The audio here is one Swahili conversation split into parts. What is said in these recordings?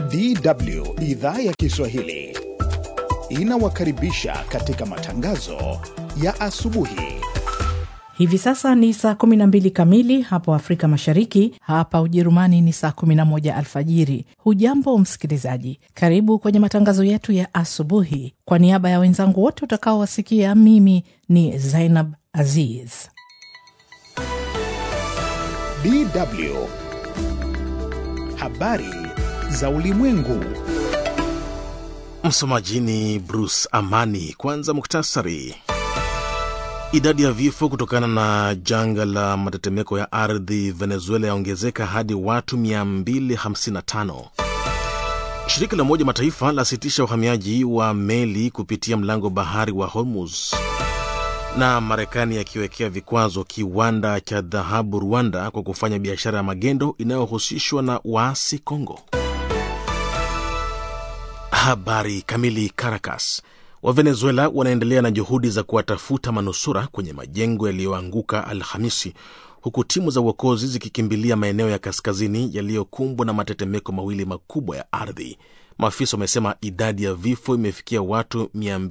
DW idhaa ya Kiswahili inawakaribisha katika matangazo ya asubuhi. Hivi sasa ni saa 12 kamili hapo Afrika Mashariki, hapa Ujerumani ni saa 11 alfajiri. Hujambo msikilizaji, karibu kwenye matangazo yetu ya asubuhi. Kwa niaba ya wenzangu wote utakaowasikia, mimi ni Zainab Aziz. DW habari za ulimwengu. Msomaji ni Bruce Amani. Kwanza muktasari. Idadi ya vifo kutokana na janga la matetemeko ya ardhi Venezuela yaongezeka hadi watu 255. Shirika la Umoja Mataifa lasitisha uhamiaji wa meli kupitia mlango bahari wa Hormuz, na Marekani yakiwekea vikwazo kiwanda cha dhahabu Rwanda kwa kufanya biashara ya magendo inayohusishwa na waasi Kongo. Habari kamili. Caracas. Wa Venezuela wanaendelea na juhudi za kuwatafuta manusura kwenye majengo yaliyoanguka Alhamisi, huku timu za uokozi zikikimbilia maeneo ya kaskazini yaliyokumbwa na matetemeko mawili makubwa ya ardhi. Maafisa wamesema idadi ya vifo imefikia watu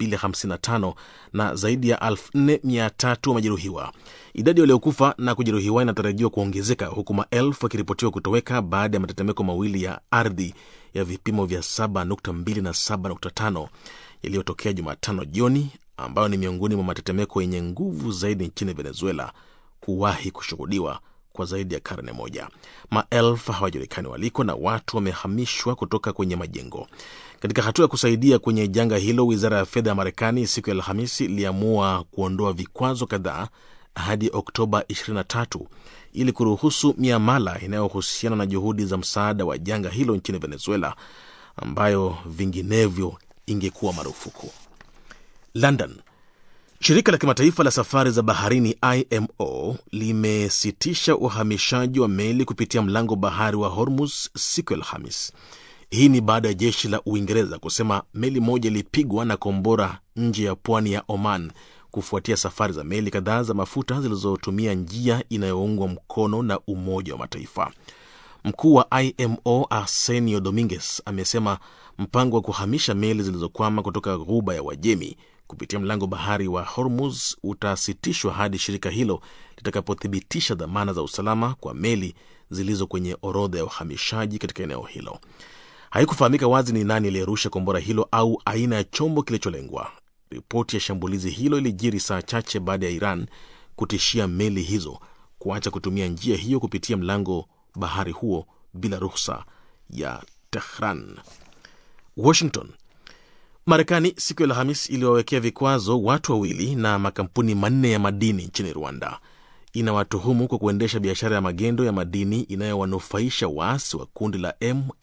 255 na zaidi ya 4300 wamejeruhiwa. Idadi waliokufa na kujeruhiwa inatarajiwa kuongezeka huku maelfu yakiripotiwa kutoweka baada ya matetemeko mawili ya ardhi ya vipimo vya 7.2 na 7.5 yaliyotokea Jumatano jioni, ambayo ni miongoni mwa matetemeko yenye nguvu zaidi nchini Venezuela kuwahi kushuhudiwa kwa zaidi ya karne moja. Maelfu hawajulikani waliko na watu wamehamishwa kutoka kwenye majengo. Katika hatua ya kusaidia kwenye janga hilo, wizara ya fedha ya Marekani siku ya Alhamisi iliamua kuondoa vikwazo kadhaa hadi Oktoba 23 ili kuruhusu miamala inayohusiana na juhudi za msaada wa janga hilo nchini Venezuela, ambayo vinginevyo ingekuwa marufuku. London. Shirika la kimataifa la safari za baharini IMO limesitisha uhamishaji wa meli kupitia mlango bahari wa Hormuz siku ya Alhamis. Hii ni baada ya jeshi la Uingereza kusema meli moja ilipigwa na kombora nje ya pwani ya Oman kufuatia safari za meli kadhaa za mafuta zilizotumia njia inayoungwa mkono na Umoja wa Mataifa. Mkuu wa IMO Arsenio Dominguez amesema mpango wa kuhamisha meli zilizokwama kutoka ghuba ya Wajemi kupitia mlango bahari wa Hormuz utasitishwa hadi shirika hilo litakapothibitisha dhamana za usalama kwa meli zilizo kwenye orodha ya uhamishaji katika eneo hilo. Haikufahamika wazi ni nani aliyerusha kombora hilo au aina ya chombo kilicholengwa. Ripoti ya shambulizi hilo ilijiri saa chache baada ya Iran kutishia meli hizo kuacha kutumia njia hiyo kupitia mlango bahari huo bila ruhusa ya Tehran. Washington. Marekani siku ya Alhamis iliwawekea vikwazo watu wawili na makampuni manne ya madini nchini Rwanda. Inawatuhumu kwa kuendesha biashara ya magendo ya madini inayowanufaisha waasi wa kundi la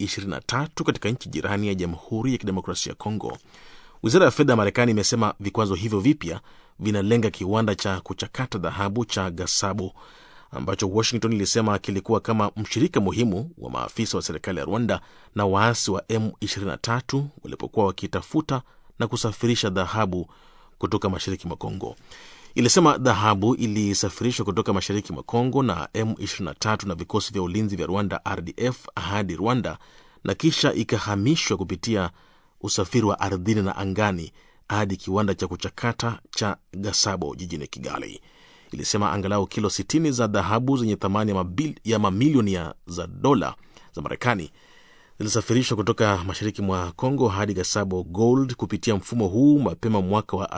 M23 katika nchi jirani ya Jamhuri ya Kidemokrasia ya Kongo. Wizara ya fedha ya Marekani imesema vikwazo hivyo vipya vinalenga kiwanda cha kuchakata dhahabu cha Gasabo ambacho Washington ilisema kilikuwa kama mshirika muhimu wa maafisa wa serikali ya Rwanda na waasi wa M23 walipokuwa wakitafuta na kusafirisha dhahabu kutoka mashariki mwa Kongo. Ilisema dhahabu ilisafirishwa kutoka mashariki mwa Kongo na M23 na vikosi vya ulinzi vya Rwanda RDF hadi Rwanda na kisha ikahamishwa kupitia usafiri wa ardhini na angani hadi kiwanda cha kuchakata cha Gasabo jijini Kigali. Ilisema angalau kilo 60 za dhahabu zenye thamani ya, mabil, ya mamilioni ya za dola za Marekani zilisafirishwa kutoka mashariki mwa Congo hadi Gasabo Gold kupitia mfumo huu mapema mwaka wa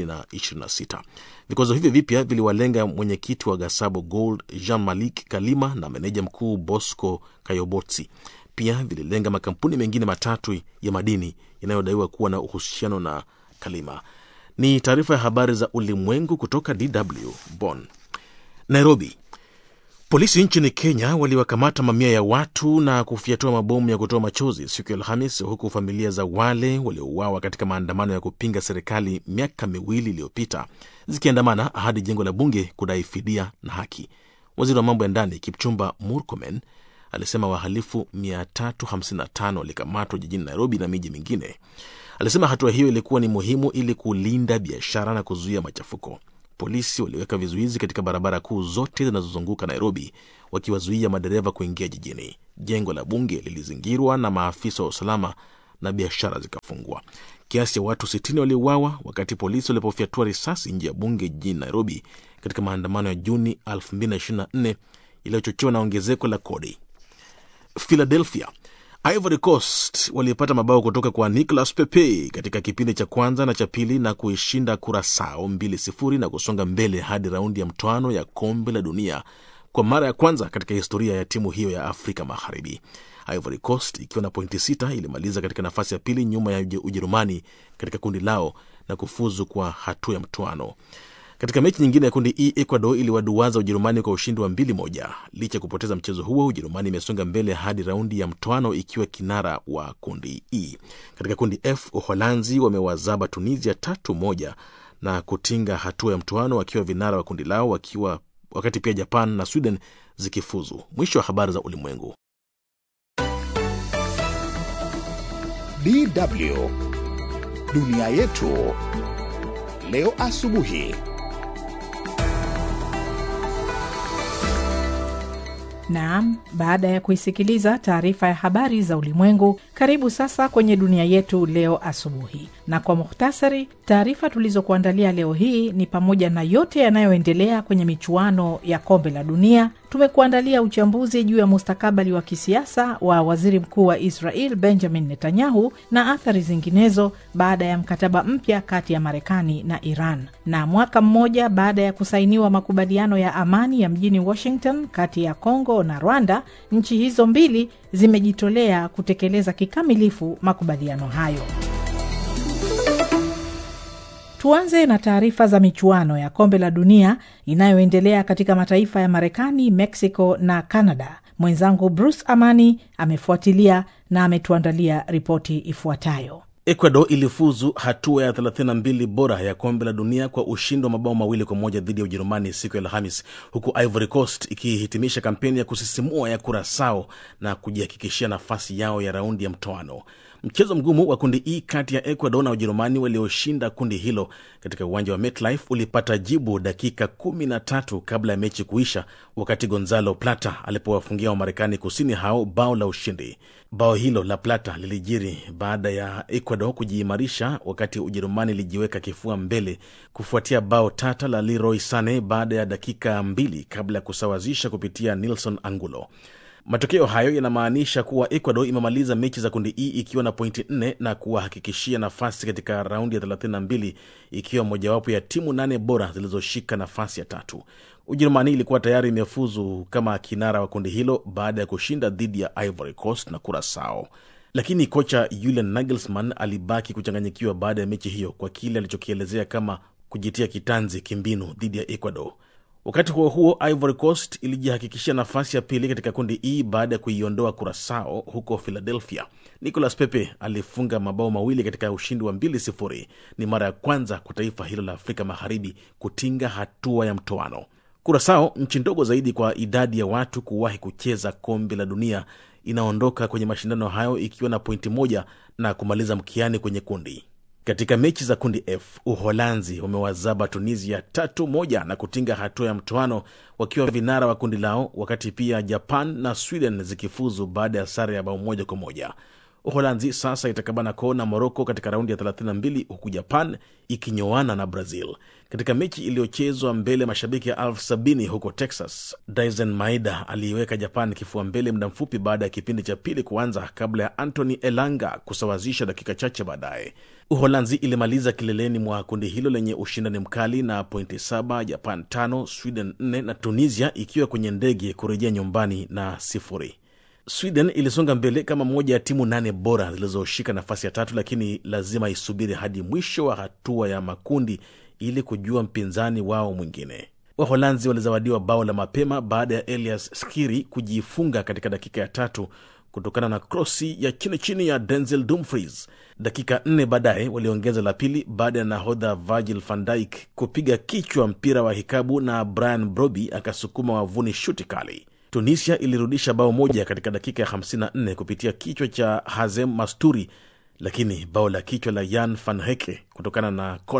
2026. Vikwazo hivyo vipya viliwalenga mwenyekiti wa Gasabo Gold Jean Malik Kalima na meneja mkuu Bosco Kayobotsi. Pia vililenga makampuni mengine matatu ya madini yanayodaiwa kuwa na uhusiano na Kalima. Ni taarifa ya habari za ulimwengu kutoka DW Bonn. Nairobi. Polisi nchini Kenya waliwakamata mamia ya watu na kufyatua mabomu ya kutoa machozi siku ya Alhamis, huku familia za wale waliouawa katika maandamano ya kupinga serikali miaka miwili iliyopita zikiandamana hadi jengo la bunge kudai fidia na haki. Waziri wa mambo ya ndani Kipchumba Murkomen alisema wahalifu 355 walikamatwa jijini Nairobi na miji mingine. Alisema hatua hiyo ilikuwa ni muhimu ili kulinda biashara na kuzuia machafuko. polisi waliweka vizuizi katika barabara kuu zote zinazozunguka Nairobi, wakiwazuia madereva kuingia jijini. Jengo la bunge lilizingirwa na maafisa wa usalama na biashara zikafungwa. Kiasi ya watu 60 waliuawa wakati polisi walipofyatua risasi nje ya bunge jijini Nairobi katika maandamano ya Juni 2024 yaliyochochewa na ongezeko la kodi. Philadelphia, Ivory Coast walipata mabao kutoka kwa Nicolas Pepe katika kipindi cha kwanza na cha pili na kuishinda Curacao 2-0 na kusonga mbele hadi raundi ya mtoano ya kombe la dunia kwa mara ya kwanza katika historia ya timu hiyo ya Afrika Magharibi. Ivory Coast ikiwa na pointi sita ilimaliza katika nafasi ya pili nyuma ya Ujerumani katika kundi lao na kufuzu kwa hatua ya mtoano. Katika mechi nyingine ya kundi E, Ecuador iliwaduaza Ujerumani kwa ushindi wa mbili moja. Licha ya kupoteza mchezo huo, Ujerumani imesonga mbele hadi raundi ya mtoano ikiwa kinara wa kundi E. Katika kundi F, Uholanzi wamewazaba Tunisia tatu moja na kutinga hatua ya mtoano wakiwa vinara wa kundi lao wakiwa wakati pia Japan na Sweden zikifuzu. Mwisho wa habari za ulimwengu. DW dunia yetu leo asubuhi. Naam, baada ya kuisikiliza taarifa ya habari za ulimwengu, karibu sasa kwenye dunia yetu leo asubuhi. Na kwa muhtasari, taarifa tulizokuandalia leo hii ni pamoja na yote yanayoendelea kwenye michuano ya kombe la dunia. Tumekuandalia uchambuzi juu ya mustakabali wa kisiasa wa waziri mkuu wa Israel Benjamin Netanyahu na athari zinginezo baada ya mkataba mpya kati ya Marekani na Iran. Na mwaka mmoja baada ya kusainiwa makubaliano ya amani ya mjini Washington kati ya Kongo na Rwanda, nchi hizo mbili zimejitolea kutekeleza kikamilifu makubaliano hayo. Tuanze na taarifa za michuano ya kombe la dunia inayoendelea katika mataifa ya Marekani, Mexico na Canada. Mwenzangu Bruce Amani amefuatilia na ametuandalia ripoti ifuatayo. Ecuador ilifuzu hatua ya 32 bora ya kombe la dunia kwa ushindi wa mabao mawili kwa moja dhidi ya Ujerumani siku ya Alhamis, huku Ivory Coast ikihitimisha kampeni ya kusisimua ya Curacao na kujihakikishia nafasi yao ya raundi ya mtoano. Mchezo mgumu wa kundi E kati ya Ecuador na Ujerumani walioshinda kundi hilo katika uwanja wa MetLife ulipata jibu dakika kumi na tatu kabla ya mechi kuisha, wakati Gonzalo Plata alipowafungia Wamarekani kusini hao bao la ushindi. Bao hilo la Plata lilijiri baada ya Ecuador kujiimarisha, wakati Ujerumani ilijiweka kifua mbele kufuatia bao tata la Leroy Sane baada ya dakika mbili kabla ya kusawazisha kupitia Nilson Angulo. Matokeo hayo yanamaanisha kuwa Ecuador imemaliza mechi za kundi E ikiwa na pointi nne na kuwahakikishia nafasi katika raundi ya 32 ikiwa mojawapo ya timu nane bora zilizoshika nafasi ya tatu. Ujerumani ilikuwa tayari imefuzu kama kinara wa kundi hilo baada ya kushinda dhidi ya Ivory Coast na Curacao, lakini kocha Julian Nagelsmann alibaki kuchanganyikiwa baada ya mechi hiyo kwa kile alichokielezea kama kujitia kitanzi kimbinu dhidi ya Ecuador. Wakati huo huo, Ivory Coast ilijihakikishia nafasi ya pili katika kundi E baada ya kuiondoa Curacao huko Philadelphia. Nicolas Pepe alifunga mabao mawili katika ushindi wa 2-0. Ni mara ya kwanza kwa taifa hilo la Afrika Magharibi kutinga hatua ya mtoano. Curacao, nchi ndogo zaidi kwa idadi ya watu kuwahi kucheza kombe la dunia, inaondoka kwenye mashindano hayo ikiwa na pointi moja na kumaliza mkiani kwenye kundi katika mechi za kundi F, Uholanzi wamewazaba Tunisia tatu moja na kutinga hatua ya mtoano wakiwa vinara wa kundi lao, wakati pia Japan na Sweden zikifuzu baada ya sare ya bao moja kwa moja. Uholanzi sasa itakabana koo na Moroko katika raundi ya 32 huku Japan ikinyoana na Brazil. Katika mechi iliyochezwa mbele mashabiki ya elfu sabini huko Texas, Dyson Maeda aliiweka Japan kifua mbele muda mfupi baada ya kipindi cha pili kuanza kabla ya Anthony Elanga kusawazisha dakika chache baadaye. Uholanzi ilimaliza kileleni mwa kundi hilo lenye ushindani mkali na pointi saba, Japan tano, Sweden nne na Tunisia ikiwa kwenye ndege kurejea nyumbani na sifuri. Sweden ilisonga mbele kama moja ya timu nane bora zilizoshika nafasi ya tatu, lakini lazima isubiri hadi mwisho wa hatua ya makundi ili kujua mpinzani wao mwingine. Waholanzi walizawadiwa bao la mapema baada ya Elias Skiri kujifunga katika dakika ya tatu kutokana na krosi ya chini chini ya Denzel Dumfries. Dakika nne baadaye waliongeza la pili baada ya nahodha Virgil van Dijk kupiga kichwa mpira wa hikabu na Brian Broby akasukuma wavuni shuti kali. Tunisia ilirudisha bao moja katika dakika ya 54 kupitia kichwa cha Hazem Masturi, lakini bao la kichwa la Yan van Heke kutokana na kona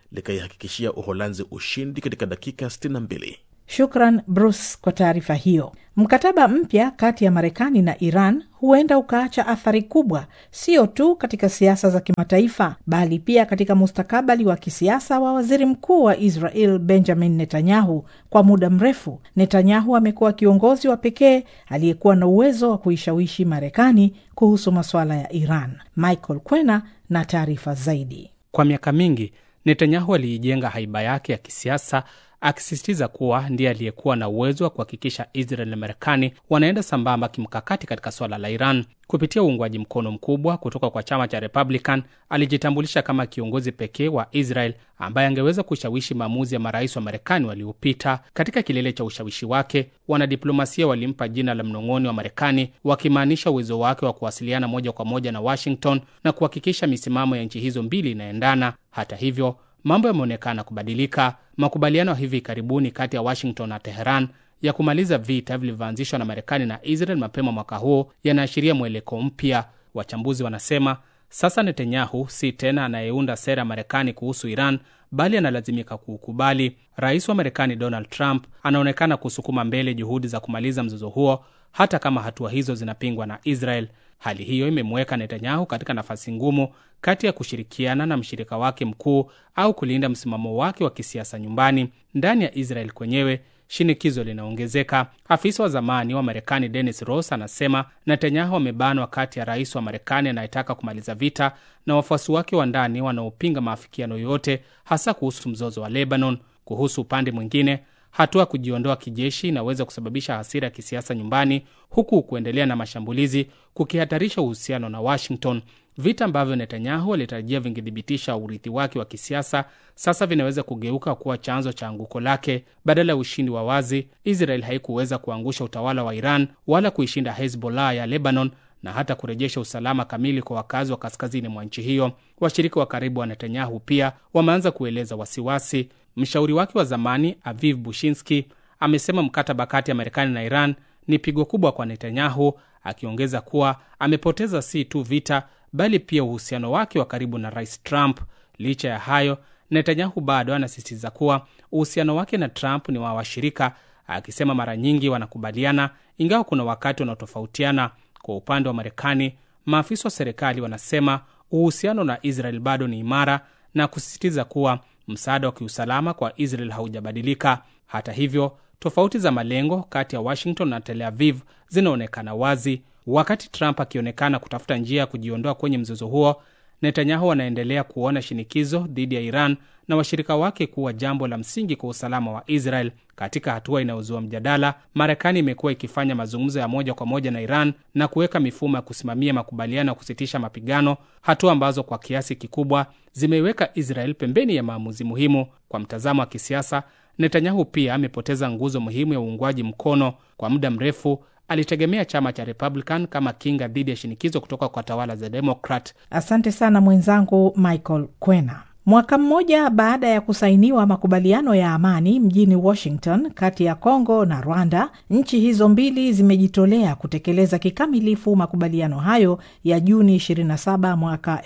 likaihakikishia Uholanzi ushindi katika dakika 62. Shukran Bruce kwa taarifa hiyo. Mkataba mpya kati ya Marekani na Iran huenda ukaacha athari kubwa, sio tu katika siasa za kimataifa, bali pia katika mustakabali wa kisiasa wa waziri mkuu wa Israel Benjamin Netanyahu. Kwa muda mrefu, Netanyahu amekuwa kiongozi wa pekee aliyekuwa na uwezo wa kuishawishi Marekani kuhusu masuala ya Iran. Michael Kwena na taarifa zaidi. Kwa miaka mingi Netanyahu aliijenga haiba yake ya kisiasa akisisitiza kuwa ndiye aliyekuwa na uwezo wa kuhakikisha Israel na Marekani wanaenda sambamba kimkakati katika swala la Iran. Kupitia uungwaji mkono mkubwa kutoka kwa chama cha Republican, alijitambulisha kama kiongozi pekee wa Israel ambaye angeweza kushawishi maamuzi ya marais wa Marekani waliopita. Katika kilele cha ushawishi wake, wanadiplomasia walimpa jina la mnong'oni wa Marekani, wakimaanisha uwezo wake wa kuwasiliana moja kwa moja na Washington na kuhakikisha misimamo ya nchi hizo mbili inaendana. Hata hivyo mambo yameonekana kubadilika. Makubaliano ya hivi karibuni kati ya Washington na Teheran ya kumaliza vita vilivyoanzishwa na Marekani na Israel mapema mwaka huo yanaashiria mweleko mpya. Wachambuzi wanasema sasa Netanyahu si tena anayeunda sera ya Marekani kuhusu Iran, bali analazimika kuukubali. Rais wa Marekani Donald Trump anaonekana kusukuma mbele juhudi za kumaliza mzozo huo, hata kama hatua hizo zinapingwa na Israel. Hali hiyo imemweka Netanyahu katika nafasi ngumu kati ya kushirikiana na mshirika wake mkuu au kulinda msimamo wake wa kisiasa nyumbani. Ndani ya Israel kwenyewe shinikizo linaongezeka. Afisa wa zamani wa Marekani Dennis Ross anasema Netanyahu amebanwa kati ya rais wa Marekani anayetaka kumaliza vita na wafuasi wake wa ndani wanaopinga maafikiano yoyote, hasa kuhusu mzozo wa Lebanon. Kuhusu upande mwingine hatua ya kujiondoa kijeshi inaweza kusababisha hasira ya kisiasa nyumbani, huku kuendelea na mashambulizi kukihatarisha uhusiano na Washington. Vita ambavyo Netanyahu alitarajia vingethibitisha urithi wake wa kisiasa sasa vinaweza kugeuka kuwa chanzo cha anguko lake. Badala ya ushindi wa wazi, Israel haikuweza kuangusha utawala wa Iran wala kuishinda Hezbollah ya Lebanon na hata kurejesha usalama kamili kwa wakazi wa kaskazini mwa nchi hiyo. Washirika wa karibu wa Netanyahu pia wameanza kueleza wasiwasi. Mshauri wake wa zamani Aviv Bushinsky amesema mkataba kati ya Marekani na Iran ni pigo kubwa kwa Netanyahu, akiongeza kuwa amepoteza si tu vita bali pia uhusiano wake wa karibu na rais Trump. Licha ya hayo, Netanyahu bado anasisitiza kuwa uhusiano wake na Trump ni wa washirika, akisema mara nyingi wanakubaliana, ingawa kuna wakati wanaotofautiana. Kwa upande wa Marekani, maafisa wa serikali wanasema uhusiano na Israel bado ni imara na kusisitiza kuwa msaada wa kiusalama kwa Israel haujabadilika. Hata hivyo, tofauti za malengo kati ya Washington na Tel Aviv zinaonekana wazi. Wakati Trump akionekana kutafuta njia ya kujiondoa kwenye mzozo huo, Netanyahu anaendelea kuona shinikizo dhidi ya Iran na washirika wake kuwa jambo la msingi kwa usalama wa Israel. Katika hatua inayozua mjadala, Marekani imekuwa ikifanya mazungumzo ya moja kwa moja na Iran na kuweka mifumo ya kusimamia makubaliano ya kusitisha mapigano, hatua ambazo kwa kiasi kikubwa zimeiweka Israel pembeni ya maamuzi muhimu. Kwa mtazamo wa kisiasa, Netanyahu pia amepoteza nguzo muhimu ya uungwaji mkono. Kwa muda mrefu alitegemea chama cha Republican kama kinga dhidi ya shinikizo kutoka kwa tawala za Democrat. Asante sana mwenzangu Michael Kwena. Mwaka mmoja baada ya kusainiwa makubaliano ya amani mjini Washington kati ya Kongo na Rwanda, nchi hizo mbili zimejitolea kutekeleza kikamilifu makubaliano hayo ya Juni 27 mwaka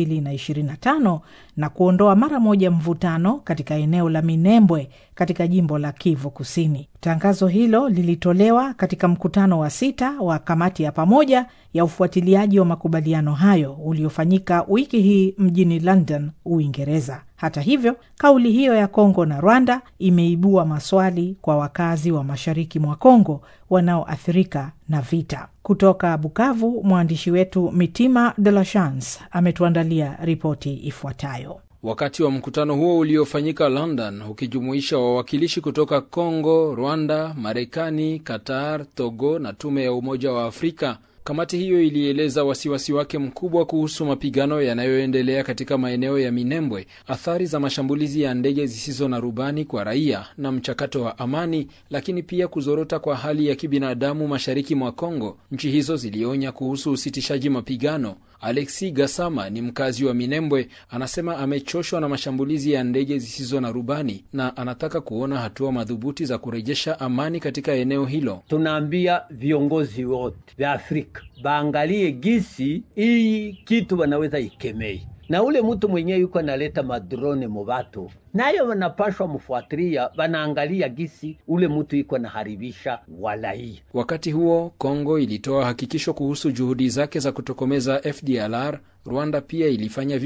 2025 na kuondoa mara moja mvutano katika eneo la Minembwe katika jimbo la Kivu Kusini. Tangazo hilo lilitolewa katika mkutano wa sita wa kamati ya pamoja ya ufuatiliaji wa makubaliano hayo uliofanyika wiki hii mjini London, Uingereza. Hata hivyo, kauli hiyo ya Kongo na Rwanda imeibua maswali kwa wakazi wa mashariki mwa Kongo wanaoathirika na vita. Kutoka Bukavu, mwandishi wetu Mitima De La Chance ametuandalia ripoti ifuatayo. Wakati wa mkutano huo uliofanyika London ukijumuisha wawakilishi kutoka Kongo, Rwanda, Marekani, Qatar, Togo na tume ya Umoja wa Afrika, kamati hiyo ilieleza wasiwasi wake mkubwa kuhusu mapigano yanayoendelea katika maeneo ya Minembwe, athari za mashambulizi ya ndege zisizo na rubani kwa raia na mchakato wa amani, lakini pia kuzorota kwa hali ya kibinadamu mashariki mwa Kongo. Nchi hizo zilionya kuhusu usitishaji mapigano. Alexi Gasama ni mkazi wa Minembwe, anasema amechoshwa na mashambulizi ya ndege zisizo na rubani na anataka kuona hatua madhubuti za kurejesha amani katika eneo hilo. Tunaambia viongozi wote vya Afrika baangalie gisi hii kitu wanaweza ikemei na ule mtu mwenyewe yuko analeta madrone mubatu, nayo wanapashwa mfuatilia, wanaangalia gisi ule mtu iko naharibisha walaia. Wakati huo Kongo ilitoa hakikisho kuhusu juhudi zake za kutokomeza FDLR. Rwanda pia ilifanya